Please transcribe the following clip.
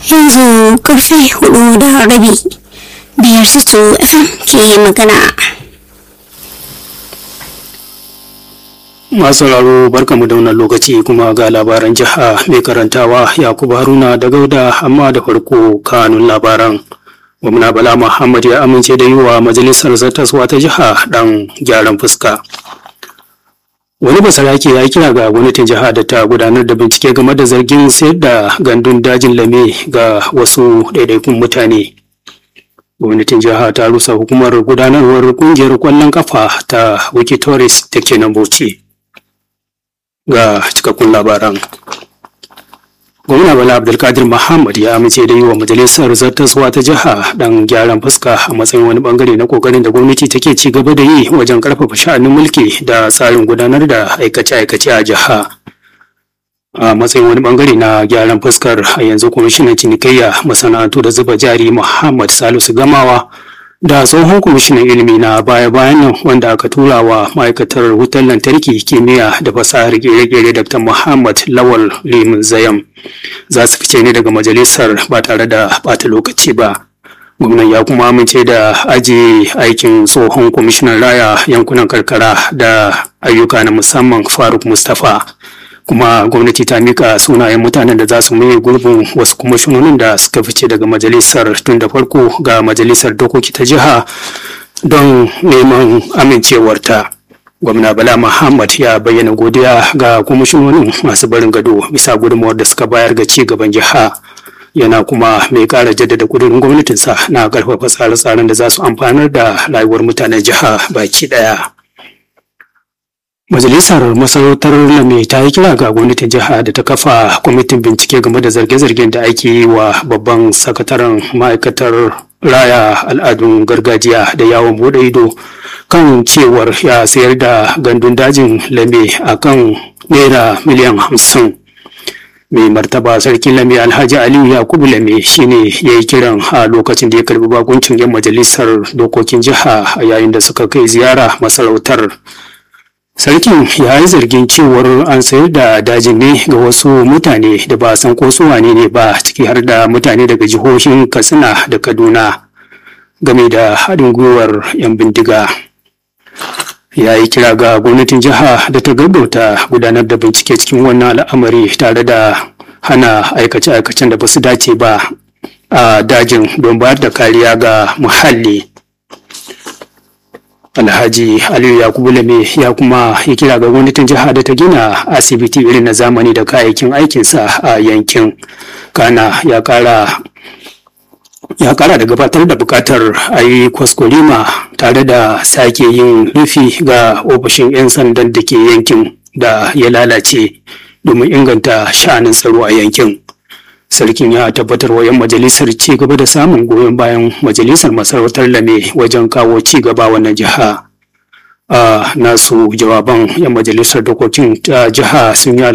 yanzu karfe hudu da rabi biyar su fm ke magana masu sauraro barkamu da wannan lokaci kuma ga labaran jiha mai karantawa yakubu haruna da gauda amma da farko kanun labaran gwamna bala muhammad ya amince da yi wa majalisar zartaswa ta jiha dan gyaran fuska wani basarake ya kira ga gwamnatin jiha da ta gudanar da bincike game da zargin sayar da gandun dajin lame ga wasu ɗaiɗaikun mutane gwamnatin jiha ta rusa hukumar gudanarwar kungiyar kwallon kafa ta wikitoris da ke nan bauchi ga cikakkun labaran gwamna bala abdulkadir muhammad ya amince da yi wa majalisar zartaswa ta jiha dan gyaran fuska a matsayin wani bangare na kokarin da gwamnati take ci gaba da yi wajen karfafa sha'anin mulki da tsarin gudanar da aikace-aikace a jiha a matsayin wani bangare na gyaran fuskar a yanzu kwamishinan cinikayya masana'antu da zuba jari muhammad salisu gamawa da tsohon kwamishinan ilimi na baya-bayan nan wanda aka tura wa ma'aikatar wutar lantarki kimiyya da fasahar gere-gere dr muhammad lawal limin zayam za su fice ne daga majalisar ba tare da bata lokaci ba gwamnan ya kuma amince da ajiye aikin tsohon kwamishinan raya yankunan karkara da ayyuka na musamman faruk mustapha kuma gwamnati ta mika sunayen mutanen da za su maye gurbin wasu kwamishinonin da suka fice daga majalisar tun da farko ga majalisar dokoki ta jiha don neman amincewarta gwamna bala muhammad ya bayyana godiya ga kwamishinonin masu barin gado bisa gudunmawar da suka bayar ga ci gaban jiha yana kuma mai kara jaddada kudurin gwamnatinsa na karfafa tsare-tsaren da za su amfanar da rayuwar mutanen jiha baki daya Majalisar Masarautar Lame ta yi kira ga gwamnatin jiha da ta kafa kwamitin bincike game da zarge-zargen da ake yi wa babban sakataren ma'aikatar raya al'adun gargajiya da yawon bude ido kan cewar ya sayar da gandun dajin Lame a kan naira miliyan hamsin. Mai martaba sarkin Lame Alhaji Aliyu Yakubu Lame shine ya yi kiran a lokacin da ya karbi bakuncin 'yan majalisar dokokin jiha a yayin da suka kai ziyara masarautar. Sarkin ya yi zargin cewar an sayar da dajin ne ga wasu mutane da ba san ko su wane ne ba ciki har da mutane daga jihohin Katsina da Kaduna game da haɗin gwiwar 'yan bindiga. Ya yi kira ga gwamnatin jiha da ta gaggauta gudanar da bincike cikin wannan al'amari tare da hana aikace-aikacen da ba su dace ba a dajin don bayar da kariya ga muhalli. Alhaji Aliyu Yakubu Lame ya kuma yi kira ga gwamnatin jiha da ta gina asibiti irin na zamani da kayayyakin aikinsa a yankin. Kana ya kara ya kara da gabatar da bukatar a yi kwaskwarima tare da sake yin rufi ga ofishin 'yan sandan da ke yankin da ya lalace domin inganta sha'anin tsaro a yankin. sarkin ya tabbatar wa 'yan majalisar ci gaba da samun goyon bayan majalisar masarautar lame wajen kawo ci gaba wannan jiha a nasu jawaban 'yan majalisar dokokin ta jiha sun yi